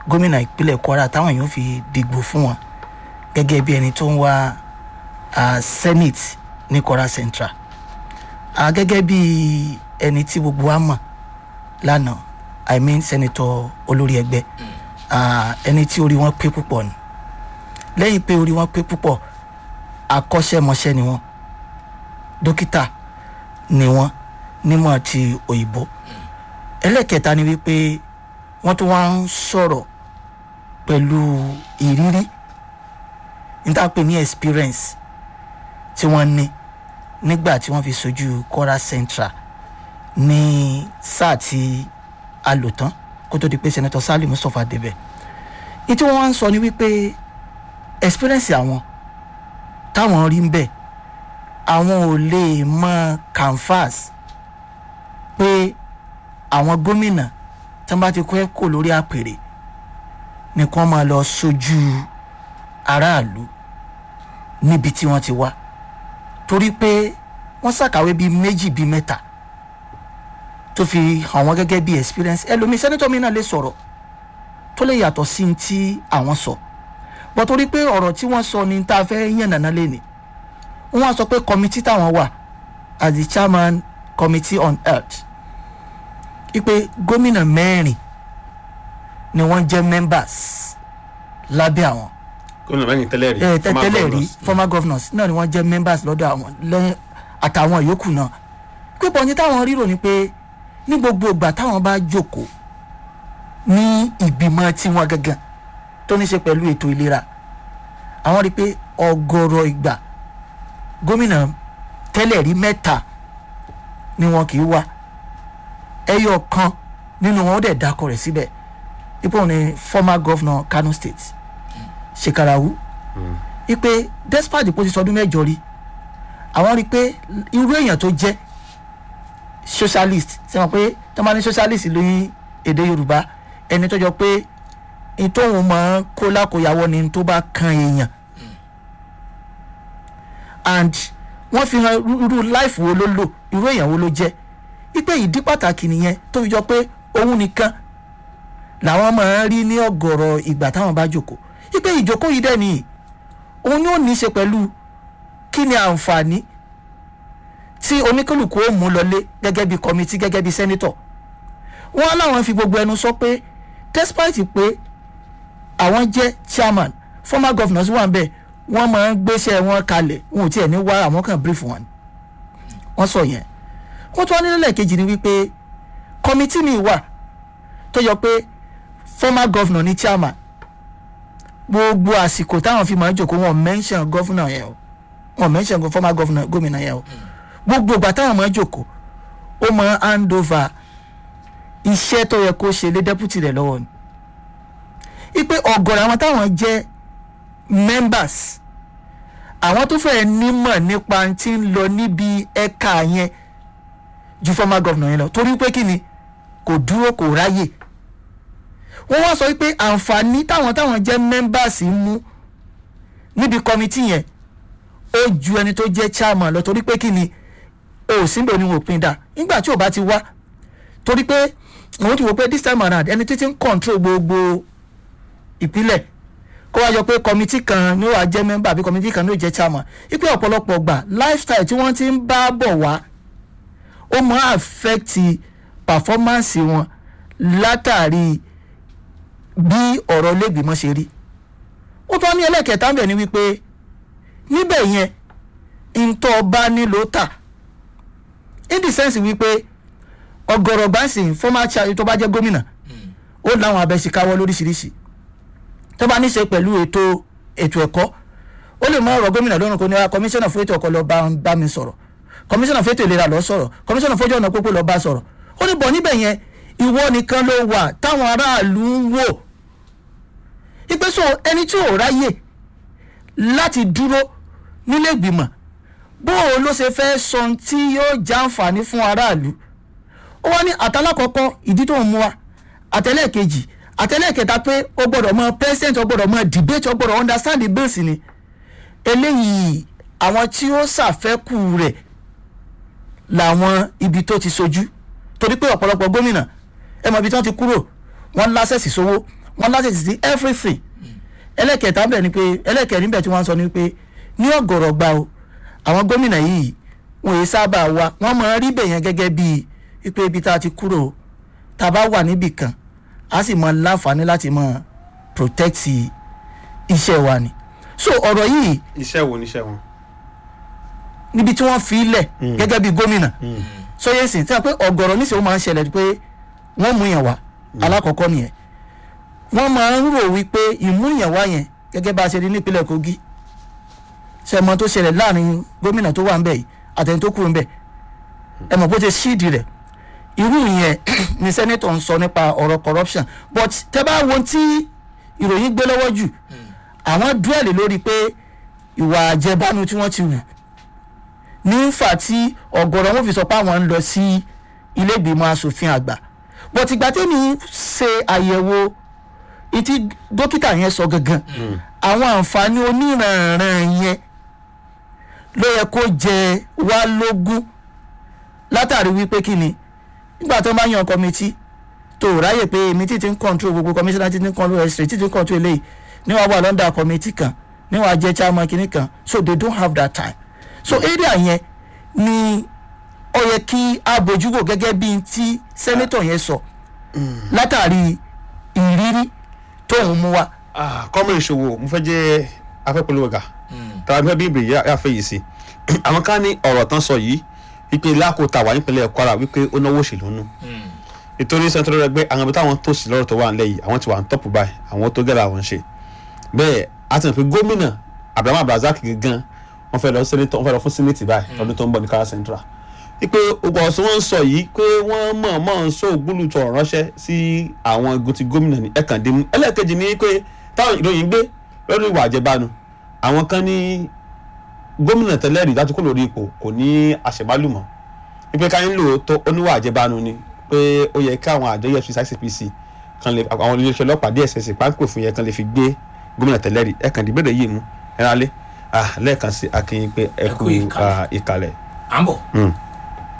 gómìnà ìpínlẹ̀ kwara táwọn èèyàn fi dìgbò fún wọn gẹ́gẹ́ bí ẹni tó ń wá ah, senate ní kwara central Ah, gẹ́gẹ́ bí ẹni tí gbogbo wa mọ̀ lánàá i mean senator olórí ẹgbẹ́ ah, ẹni tí orí wọn pé púpọ̀ ni lẹ́yìn pé orí wọn pé púpọ̀ akọ́ṣẹ́mọṣẹ́ ni wọ́n dókítà ni wọ́n nímọ̀ ti òyìnbó ẹlẹ́kẹta ni wípé wọ́n tún wá ń sọ̀rọ̀ pẹ̀lú ìrírí níta pé ní experience tí wọ́n ní nígbà tí wọ́n fi sojú kwara central ní sáà tí a lò tán kó tó di pé senator sali mustapha débẹ̀ ní tí wọ́n wá ń sọ ni wípé experience àwọn táwọn rí ń bẹ̀ àwọn ò lè mọ canvas pé àwọn gómìnà tí wọ́n bá ti kọ́ ẹ̀kọ́ lórí àpèrè ni kí wọ́n máa lọ sojú aráàlú níbi tí wọ́n ti wá torí pé wọ́n ṣàkàwé bíi méjì bíi mẹ́ta tó fi hàn wọ́n gẹ́gẹ́ bíi experience ẹlòmíì sẹ́nitọ́ mi náà lè sọ̀rọ̀ tó lè yàtọ̀ sí ní tí àwọn sọ bọ́ torí pé ọ̀rọ̀ tí wọ́n sọ ni tá a fẹ́ yàn nàná lẹ́nìí wọ́n á sọ pé committee táwọn wà as the chairman committee on health ipe gómìnà mẹ́rin ni wọ́n jẹ́ members lábẹ́ àwọn gómìnà mẹ́rin tẹ́lẹ̀ rí ẹ former tẹ́lẹ̀ rí governors. former governors náà ni wọ́n jẹ́ members lọ́dọ̀ àwọn lẹ́yìn àtàwọn yòókù náà pípọ̀ ní táwọn rírò ni pé ní gbogbo ìgbà táwọn bá jókòó ní ìgbìmọ̀ tiwọn gangan tó ní ṣe pẹ̀lú ètò ìlera àwọn rí i pé ọgọ́rọ̀ ìgbà gómìnà tẹ́lẹ̀ rí mẹ́ta ni wọn kì í wá ẹyọ kan nínú wọn ó dẹ̀ dákọ̀ rẹ̀ síbẹ̀ ipò ní former governor kano state shekarawu ipe despite bó ti sọdún mẹ́jọ rí àwọn rí i pé irú èèyàn tó jẹ́ socialist ṣe mọ̀ pé tó máa ní socialist lóyún èdè yorùbá ẹni tó jọ pé ìtòhùn máa ń kó lákòyàwó ni tó bá kan èèyàn and wọ́n fi hàn irú irú life wo ló lò irú èèyàn wo ló jẹ́ ipe ìdí pàtàkì nìyẹn tó fi jọ pé òun nìkan làwọn máa ń rí ní ọ̀gọ̀rọ̀ ìgbà táwọn bá jókòó ipe ìjókòó yìí dẹ̀ nìyí òun ni ó ní í ṣe pẹ̀lú kí ni àǹfààní tí oníkálukú ó mú lọlé gẹ́gẹ́ bí kọ́mítì gẹ́gẹ́ bí sẹ́nítọ̀ wọ́n láwọn fi gbogbo ẹnu sọ pé despite pé àwọn jẹ́ chairman former governors wà ń bẹ̀ wọ́n máa ń gbéṣẹ́ wọn kalẹ̀ wọn ò tiẹ̀ ní wá àwọn kan brief wọn wọ́n sọ yẹn wọ́n tún wá nílẹ̀ kejì ni wípé kọ́mítì mi wà tó yọ pé former governor ní chairman gbogbo àsìkò táwọn fi máa ń jòkó wọn mention governor yẹn o wọn mention former governor gómìnà yẹn o gbogbo ìgbà táwọn máa ń jòkó ó máa ń hand over iṣẹ́ tó yẹ kó ṣe lé deputy rẹ̀ lọ́wọ́ ni ipe ọ̀gọ̀rọ̀ àwọn táwọn jẹ́ members àwọn tó fẹ́ẹ́ nímọ̀ nípa tí ń lọ níbi ẹ̀ka yẹn ju former governor yẹn lọ torí pé kí ni kò dúró kò ráyè wọ́n wá sọ wípé àǹfààní táwọn táwọn jẹ́ members ń mú níbi kọ́mítì yẹn ó ju ẹni tó jẹ́ chairman lọ torí pé kí ni o síbẹ̀ ni wọ́n pín dà nígbà tí ò bá ti wá torí pé àwọn ti wò pé this time around ẹni títí ń control gbogbo ìpínlẹ̀ kó wá yọ pé kọ́mítì kan ní wàá jẹ́ member àbí kọ́mítì kan ní ò jẹ́ chairman ipe ọ̀pọ̀lọpọ̀ gbà lifestyle tí wọ́n ti ń bá bọ̀ wá ó máa affect performance wọn látàrí bí ọ̀rọ̀ lẹ́gbìmọ̀ ṣe rí ó tún wá ní ẹlẹ́kẹ̀ẹ́ta ń bẹ̀ ni wípé níbẹ̀ yẹn ntọ́ bá nílò tà in the sense wípé ọ̀gọ̀rọ̀ gbàǹsìn former chair tó bá jẹ́ gómìnà ó láwọn abẹ́síkáwọ́ lóríṣiríṣi tó bá ní ṣe pẹ̀lú ètò ètò ẹ̀kọ́ ó lè mọ ọ̀rọ̀ gómìnà lọ́rùn kó ní ara kọmíṣánná fún ètò ẹ̀kọ́ lọ bá bá mi sọ̀rọ̀ kọmíṣánná fún ètò ìlera lọ sọ̀rọ̀ kọmíṣánná fún ojú ọ̀nà pópó lọ bá sọ̀rọ̀ ó ní bọ̀ níbẹ̀ yẹn ìwọ nìkan ló wà táwọn aráàlú ń wò ìpèsè ẹni tí ò ráyè láti dúró nílé ìgbìmọ̀ bó o ló ṣe fẹ́ sọ ohun tí yóò jàǹfààní fún aráàlú ó wá ní àtàlákọ̀ọ́kọ́ ìdí tó ń mú wa àtẹlẹ́ẹ̀kejì àtẹlẹ́ẹ̀kẹta pé ó gbọ́dọ̀ mọ president ó gbọ́dọ̀ mọ debate ó gbọ́dọ̀ understand the bills ni eléyìí àwọn tí ó ṣàfẹ́kù rẹ̀ làwọn ibi tó ti sojú torí pé ọ̀pọ̀lọpọ̀ gómìnà ẹ mọ̀ ibi tí wọ́n ti kúrò wọ́n lásẹ̀sì sówó wọ́n láti sí everything ẹlẹ́kẹ̀ẹ́ta bẹ̀ ni pé ẹlẹ́kẹ̀ẹ́rin bẹ̀ tí wọ́n sọ ni pé ní ọ̀gọ̀rọ̀ gba o àwọn gómìnà yìí wọn èyí sábà wá wọ́n máa rí bẹ̀ yẹn gẹ́gẹ́ bíi wípé ibi tá a ti kúrò tá a bá wà níbì kan a sì máa láǹfààní láti máa protect iṣẹ́ wa ni so ọ̀rọ̀ yìí iṣẹ́ wo níṣẹ́ wọn. níbi tí wọ́n fi lẹ̀ gẹ́gẹ́ bí gómìnà sọyẹ́ sìn tí wọ́n pé ọ̀gọ̀rọ̀ níṣẹ́ ó máa ń ṣẹlẹ̀ pé wọ́n mú yàn wá alákọ̀ọ́kọ́ nìyẹn wọ́n máa ń rò wípé ìmú yàn wá yẹn gẹ́gẹ́ bá a ṣe rí nípínlẹ̀ Kogi ṣẹmọ tó ṣẹlẹ̀ láàrin gómìnà tó wà ń bẹ̀ yìí àtẹni tó kúrò ń bẹ̀ ẹ mọ̀ bó ṣe ṣíìdì rẹ̀ irú yẹn ni sẹ́nẹ́tọ̀ ń sọ nípa ọ̀rọ̀ corruption but tẹ́ bá wo tí ìròyìn gbé lọ́wọ́ jù àwọn dúẹ̀lì lórí pé ìwà àjẹbánu tí wọ́n ti wù ní fà tí ọ̀gọ̀rọ̀ wọn fi sọ pé àwọn ń lọ sí ilé ìgbìmọ̀ asòfin àgbà but ìgbà tẹ́mi ṣe àyẹ̀wò ìtí dókítà yẹn sọ gangan àwọn àǹfààní oníranran yẹn ló yẹ kó jẹ wá lógún látàrí wípé kí ni nígbà tó ń bá yan kọmitì tó ráyè pé èmi tí ti ń control gbogbo commissioner tí ti ń control estate tí ti ń control eléyìí níwàá wà lọ́ndà kọmitì kan níwàá jẹ́ chairman kìíní kan so they don't have that time so area yẹn ni ó yẹ kí a bójúwò gẹ́gẹ́ bí ti senator yẹn sọ látàrí ìrírí tóun mú wa. kọ́mọ ìṣòwò mo fẹ́ jẹ́ afẹ́pẹ́lẹ́wọ̀ gà tàbí fẹ́ bí ìbèrè yà fẹ́ yìí sí àwọn kan ní ọ̀rọ̀ tán sọ yìí wípé lákòótà wà nípínlẹ̀ Kwara wípé ó náwó òṣèlú nù nítorí sẹ́ńtọ́rọ́ rẹ gbé àwọn ibi táwọn tó sí lọ́rọ̀ tó wà nílẹ̀ yìí àwọn ti wà ní tọ́pù báyìí àwọn tó gẹ́rẹ́ àwọn ṣe bẹ́ẹ̀ a ti mọ̀ pé gómìnà Abraham Abdulrasaq gan wọ́n fẹ́ lọ sẹ́nitọ̀ wọ́n fẹ́ lọ fún sẹ́nitì báyìí lọ́dún tó ń bọ̀ ní Kwara Central wípé ogun ọ̀sán wọn ń sọ yìí pé wọ́n mọ̀ mọ̀ ń sọ ògbólùtọ̀ ránṣẹ́ sí àwọn igun ti gómìnà ní ẹ̀kàndínmú ẹlẹ́ẹ̀kejì ni pé táwọn ìròyìn gbé lọ́dún ìwà àjẹbánu àwọn kan ní gómìnà tẹ́lẹ̀ rí dájú kó lórí ipò kò ní àṣẹbálùmọ́ wípé ká ń lò tó oníwà àjẹbánu ni pé ó yẹ kí àwọn àjọ EFCC ICPC kan lè àwọn iléeṣẹ́ ọlọ́pàá DSS páńpẹ́ fún yẹn kan lè fi gbé gómìnà tẹ́lẹ̀ rí ẹ̀kàndínbẹ̀rẹ̀ yìí mú ẹ̀rálé lẹ́ẹ̀kan sí akínyìn pé ẹ kú ìkàlẹ̀. à ń bọ̀.